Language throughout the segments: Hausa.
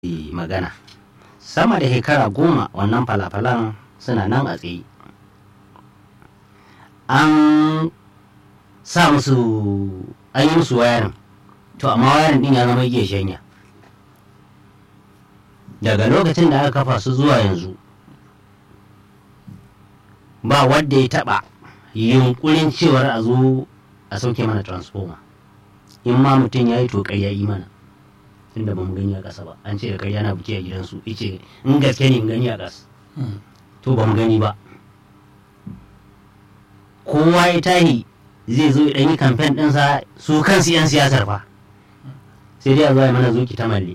magana sama da shekara goma wannan falafalan suna nan a tsaye an sa musu an yi musu wayarin to amma wayarin din ya zama iya shanya daga lokacin da aka kafa su zuwa yanzu ba wadda ya taba yunkurin cewar a zo a sauke mana transformer in ma mutum ya yi to ƙarya yi mana tunda ba mu gani a ƙasa ba an ce da ƙarya na buki a gidansu ice in gaske ne in gani a ƙasa to ba mu gani ba kowa ya tahi zai zo ya yi kamfen ɗinsa su kansu 'yan siyasar fa sai dai a zo ya mana zuki ta malle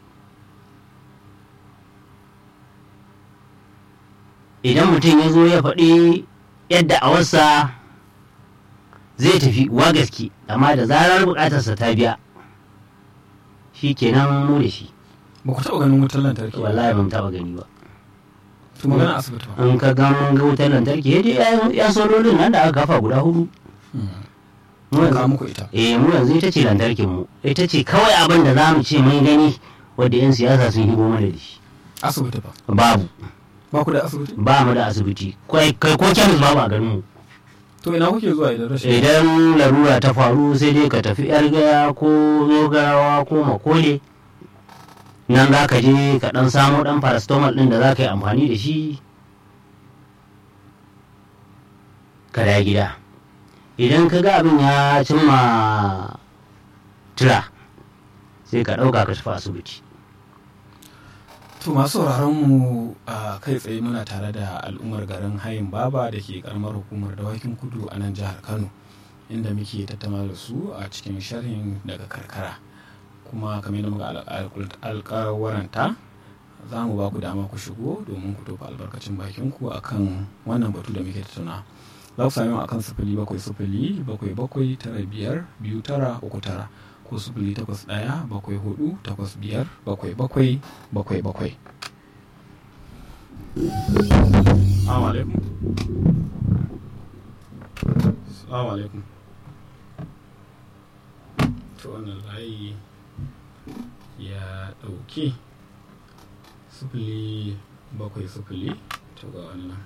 idan mutum ya zo ya faɗi yadda a wasa zai tafi wa gaske amma da zarar buƙatarsa ta biya shi kenan mu da shi ba ku taɓa ganin wutar lantarki wallahi ban taɓa gani ba to magana asibiti ba in ka ga mun ga wutar lantarki ya ya sololin nan da aka kafa guda hudu mu ka yanzu muku ita eh mu yanzu ita ce lantarkin mu ita ce kawai abin da zamu ce mun gani wadda yan siyasa sun hibo mana da shi asibiti ba babu ba ku da asibiti ba mu da asibiti kai kai ko kemis babu a garin mu to ina kuke zuwa idan rashin idan larura ta faru sai dai ka tafi yar gaya ko zogarawa ko makole nan za ka je ka dan samo dan paracetamol din da za ka yi amfani da shi ka da gida idan ka ga abin ya cimma tura sai ka ɗauka ka tafi asibiti to masu sauraron mu a kai tsaye muna tare da al'ummar garin hayin baba da ke karamar hukumar dawakin kudu a nan jihar kano inda muke tattauna da su a cikin sharhin daga karkara kuma kamar yadda muka alƙawaranta za mu ba ku dama ku shigo domin ku tofa albarkacin bakin ku akan wannan batu da muke tattauna za ku sami mu akan sifili bakwai sifili bakwai bakwai tara biyar biyu tara uku tara ko sifili takwas ɗaya bakwai hudu takwas biyar bakwai bakwai bakwai bakwai Assalamu alaikum. Assalamu alaikum. To wannan layi ya ɗauki sifili bakwai sifili to ga wani nan.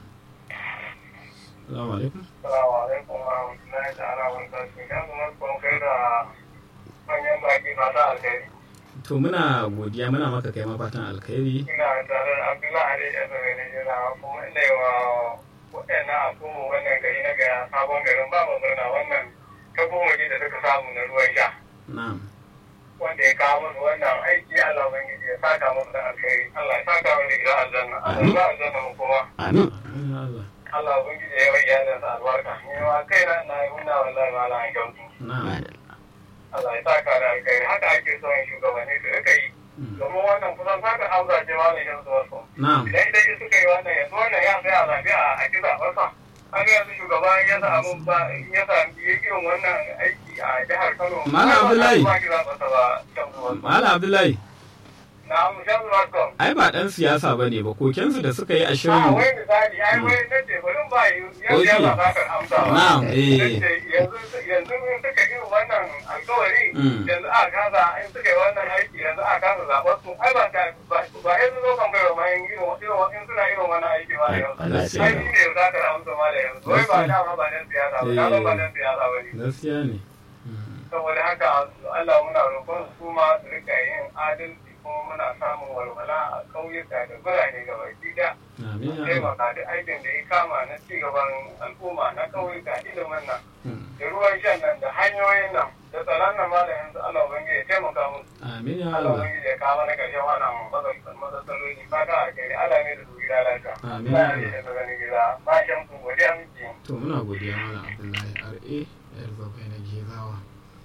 Assalamu alaikum. Assalamu alaikum wa rahmatullahi ta'ala wa barakatuhu. Ya kuma kun kai da manyan baki masu alkhairi. To muna godiya muna maka kai ma fatan alkhairi. Ina tare da Abdullahi Ali Ezra ne jira kuma ina yi wa waɗannan al'umma wannan gari na gaya sabon garin ba mu murna wannan ta goma da suka samu na ruwan sha. Na'am. Wanda ya kawo musu wannan aiki Allah Ubangiji ya saka musu da alkhairi. Allah ya saka mu da gidan aljanna. Allah ya aljanna mu kuma. amin Amin ya Allah. Allah Ubangiji ya yi wa iyalinsa albarka. Ni ma kaina ina yi murna wallahi ma Allah ya kyautu. Na'am. Allah ya saka da alkhairi haka ake son shugabanni su rika yi domin wannan kusan saka amsa ce ma ne yanzu wasu Na'am. idan dai suka yi wannan yanzu wannan ya sai a zaɓi a a kisa wasa an ga yanzu shugaba ya samu ba ya sami irin wannan aiki a jihar Kano Malam Abdullahi. ba ki zaɓa ba shan ruwan Malam Abdullahi, na mu shan ruwan kom ai ba ɗan siyasa ba ne ba kokensu da suka yi a a shirin. wai misali ai wai na ce bari ba yi yanzu Okay. ya zaɓa kan amsa ba Na'am, eh. Nace yanzu yanzu in suka yi wannan alkawari Mm. yanzu a kasa in suka yi wannan aiki yanzu a kasa zaɓar su ai ba ta ba ba yanzu zo kan bai wa mayan irin irin in suna irin wannan aiki ba da yanzu Allah ya ai sani. ni ne za ka amsa ma da yanzu wai ba dama ba dan siyasa ba dama ba dan siyasa ba ne Gaskiya ne. saboda haka Allah muna roƙon su ma su rika yin adalci kuma muna samun walwala a ƙauyuka da birane gaba ɗaya Amin ya Allah. taimaka duk aikin da ya kama na cigaban al'umma na ƙauyuka ilimin nan Mm. da ruwan shan nan da hanyoyin nan da tsaron nan ma da yanzu Allah ubangiji ya taimaka musu Amin ya Allah Allah. ubangiji ya kawo mana ƙarshen wannan matsalolin matsaloli ba ta a kai Allah ne da su gida lafiya Amin. ba ne da ganin gida ba shan ku godiya miki To muna godiya Malam Abdullahi RA yar bakwai na Gezawa.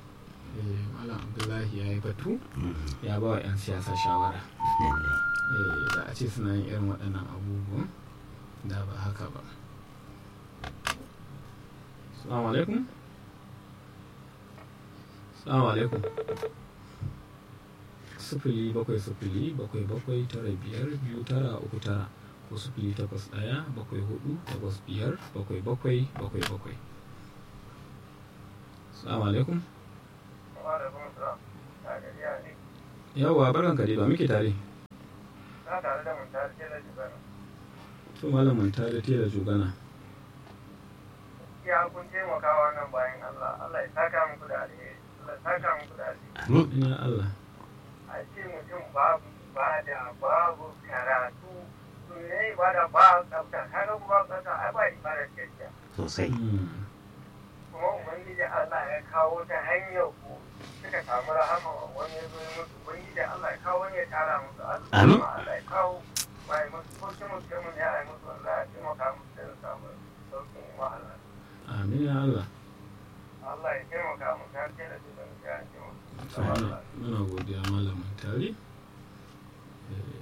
Eh, Malam Abdullahi ya yi batu ya ba wa 'yan siyasa shawara. Eh, da a ce suna yin irin waɗannan abubuwan da ba haka ba. Assalamu alaikum. Assalamu alaikum. Sufili bakwai sufili bakwai bakwai tara biyar biyu tara uku tara ko sufili takwas ɗaya bakwai hudu takwas biyar bakwai bakwai bakwai bakwai. Assalamu alaikum. Yawwa barkan ka dai ba muke tare. Suna tare da mun tare da jibana. to malamin ta da tela jugana Ya kun taimaka wannan bayan Allah. Allah ya saka muku da alheri. Allah ya saka muku da alheri. amin ina Allah A ce mutum babu ibada babu karatu. Ne ibada ba tsafta. Kaga ku ba tsafta ai ba ibada gaskiya. sosai Mm. Kuma Ubangiji Allah ya kawo ta hanyar ku suka samu rahama wani ya zo ya mutu. Ubangiji Allah ya kawo wani ya tara musu. Amin. Allah ya kawo mai musu ko kuma mutum ya yi musu Allah ya taimaka musu da samu sauƙin wahala. amin ya Allah Allah ya taimaka mu ta ce da su don ya taimaka. to muna muna godiya malamin tare Eh,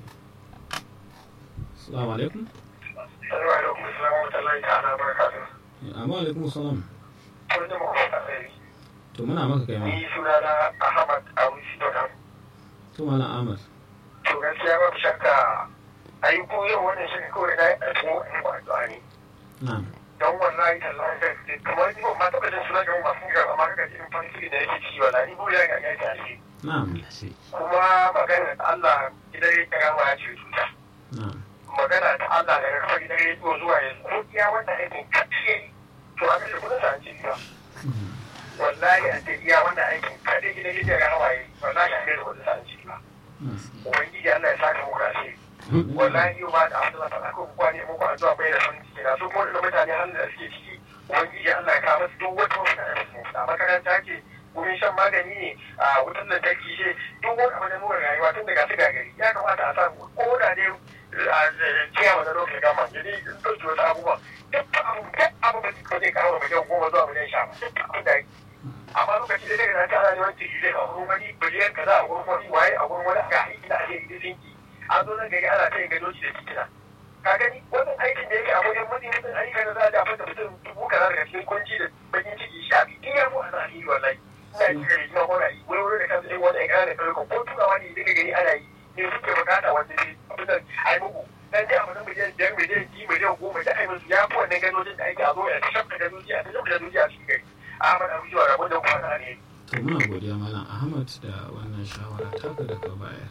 assalamu alaikum Assalamu alaikum wa rahmatullahi ta'ala wa barakatuh. Eh, amma alaikum salam Kun ji muku alheri. to muna maka kai ma Ni sunana Ahmad Abu Sidodan. to malam Ahmad To gaskiya babu shakka ai ko yau wannan shi kawai na a cikin wani addu'a ne. na'am Don wallahi tallahi da kamar ni ba ma taɓa jin suna ga masu gara amma kaga irin farin ciki da yake ciki wallahi ni buriya ga ya ta shi. na'am Allah sai Kuma magana da Allah gidan ya gama ya ce cuta. na'am magana ta Allah daga kafa gidan rediyo zuwa yanzu ko iya wannan aikin kaɗai to a kashe kudin sa an ce ba Mm. wallahi a ce iya wannan aikin kaɗai gidan rediyo ga hawaye wallahi a kashe kudin sa an ce ba Mm. ubangiji Allah ya saka muku ashe wallahi yau ba da abin da ta ko kuwa ne muku addu'a bai da sun ciki na su kuma da mutane halin da suke ciki ubangiji Allah ya kawo musu duk wata wata da su a makaranta ce wurin shan magani ne a wutar lantarki ce duk wani abu da muka rayuwa tun daga su gagari ya kamata a samu ko da dai a ciyawa da lokacin gama ya dai in ɗauki wasu abubuwa duk abu duk abu ba zai kawo miliyan goma zuwa miliyan sha ba duk abin da amma lokaci da daga nan ta ana neman tiri zai a wurin wani biliyan kaza a wurin wani waye a wurin wani ga aiki da ake yi sinki an zo nan gari ana ta yin gadoci da titina ka gani wannan aikin da yake a wajen mutum mutum ayyukan da za a dafa da mutum dubu kaza daga cikin kunci da bakin ciki sha biyu in ya mu a zahiri wallahi ina ji gari kuma kona yi wani wurin da kansu ɗin wani ƙara da ƙarƙo ko turawa ne daga gari ana yi ne suke bukata wanda ne abin da ai muku dan dai abu na miliyan biyar miliyan biyu miliyan goma da ai musu ya fi wannan gadojin da ake a zo ya ta shafka gadoji a ta shafka gadoji a cikin gari Ahmad Abu Jiwa rabon da kuma na ne to muna godiya malam Ahmad da wannan shawara taka da ka bayar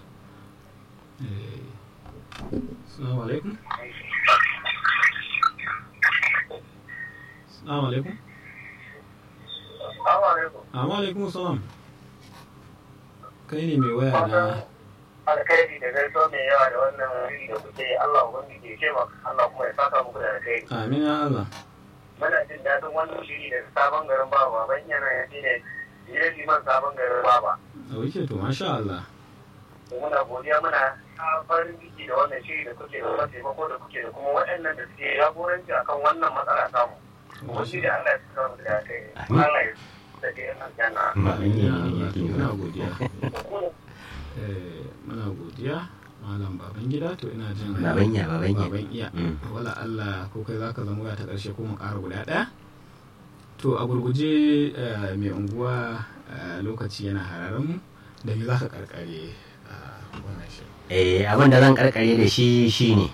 Eh, assalamu alaikum assalamu alaikum Assalamu alaikum amma alaikum salam kai ne mai waya na alkhairi da gaisuwa mai yawa da wannan wuri da kuke Allah ubangiji ya taimaka Allah kuma ya saka muku da alkhairi amin ya Allah muna jin daɗin wannan shiri da sabon garin baba ban yana ya ne jire liman sabon garin baba a wuce to masha Allah to muna godiya muna farin ciki da wannan shiri da kuke da kuma taimako da kuke da kuma waɗannan da suke jagoranci akan wannan matsala samu wani da Allah ya saka muku da alkhairi Allah ya sake yan aljanna amin ya Allah to muna godiya Eh, muna godiya malam baban gida to ina jin Baban iya, baban iya. baban iya Mm. wala Allah ko kai zaka zama waya ta karshe ko mu ƙara guda ɗaya to a gurguje eh, mai unguwa eh, lokaci yana hararin mu da me zaka karkare a wannan shirin eh abin da zan karkare da shi shine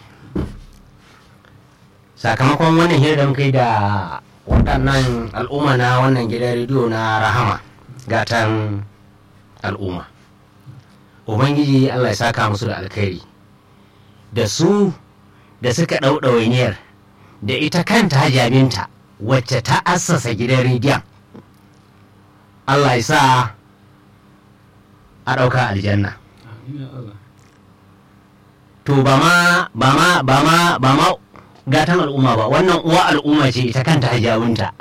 sakamakon wannan hira da muka yi da waɗannan al'umma na wannan gidan rediyo na rahama gatan al'umma ubangiji allah ya saka musu da alkhairi da su da suka ɗau ɗawainiyar da ita kanta hajjabinta wacce ta assasa gidan rediyon allah ya sa a ɗauka aljanna amin ya Allah to ba ma ba ma ba ma ba ma gatan al'umma ba wannan uwa al'umma ce ita kanta hajjawunta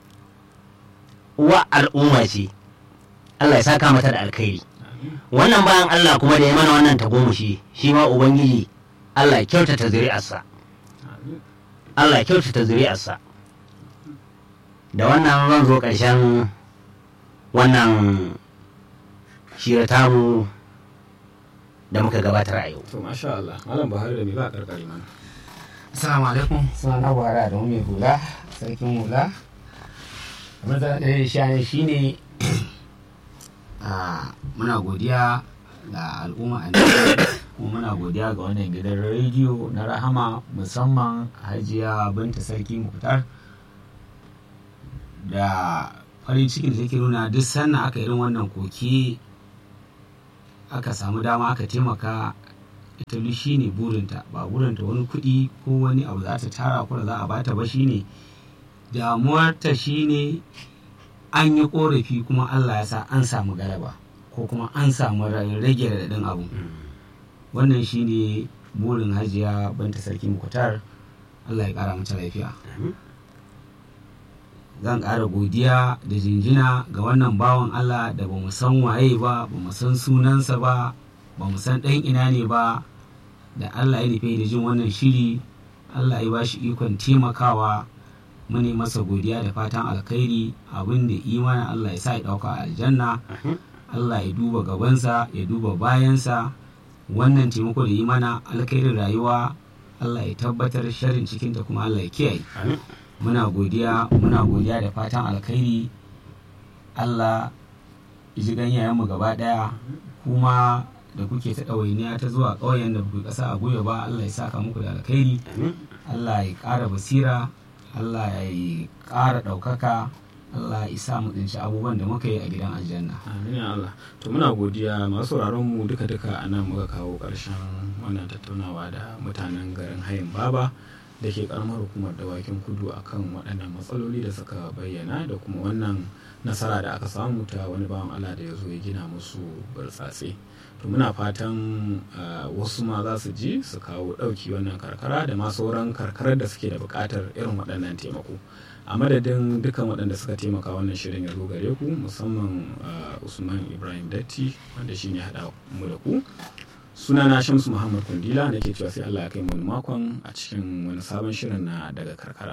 uwa al'umma ce Allah ya saka mata da alkhairi amin wannan bayan Allah kuma da ya mana wannan tagomashi shi ma ubangiji Allah ya kyautata zuri'arsa amin Allah ya kyautata zuri'arsa da wannan zan zo ƙarshen wannan shira tamu da muka gabatar a yau to masha Allah malam Buhari da me za a karkare mana Assalamu alaikum suna na buhari da mai hula sarkin hula abin da ɗaya shi shi ne muna godiya ga al'umma a kuma muna godiya ga wannan gidan rediyo na rahama musamman hajiya binta sarki mukhtar da farin cikin da take nuna duk sannan aka irin wannan koki aka samu dama aka taimaka ita duk shine burinta ba burinta wani kuɗi ko wani abu za ta tara ko da za a bata ba shine damuwarta shine an yi korafi kuma Allah ya sa an samu galaba ko kuma an samu rage raɗaɗin abu wannan shine burin hajiya banta sarki mukutar Allah ya ƙara mata lafiya zan ƙara godiya da jinjina ga wannan bawan Allah da ba mu san waye ba ba mu san sunansa ba ba mu san ɗan ina ne ba da Allah ya nufe da jin wannan shiri Allah ya ba shi ikon taimakawa mune masa godiya da fatan alkhairi abin da imana Allah ya sa ya ɗauka a aljanna Allah ya duba gabansa ya duba bayansa wannan taimako da yi mana alkhairin rayuwa Allah ya tabbatar sharin cikinta kuma Allah ya kiyaye muna godiya muna godiya da fatan alkhairi Allah ya ji ganyayenmu gaba ɗaya kuma da kuke ta ɗawainiya ta zuwa ƙauyen da kuke ƙasa a goyo ba Allah ya saka muku da alkhairi Allah ya ƙara basira Allah ya ƙara ɗaukaka Allah ya sa mu tsinci abubuwan da muka yi a gidan aljanna. Amin ya Allah. To muna godiya masu sauraron mu duka duka a nan muka kawo ƙarshen wannan tattaunawa da mutanen garin Hayin Baba da ke karamar hukumar dawakin kudu akan waɗannan matsaloli da suka bayyana da kuma wannan nasara da aka samu ta wani bawan Allah da ya zo ya gina musu burtsatse. To muna fatan wasu ma za su ji su kawo ɗauki wannan karkara da ma sauran karkarar da suke da buƙatar irin waɗannan taimako. a madadin dukkan waɗanda suka taimaka wannan shirin ya zo gare ku musamman usman ibrahim datti wanda shine haɗa mu da ku sunana shamsu muhammad kundila nake cewa sai allah ya kai mu wani makon a cikin wani sabon shirin na daga karkara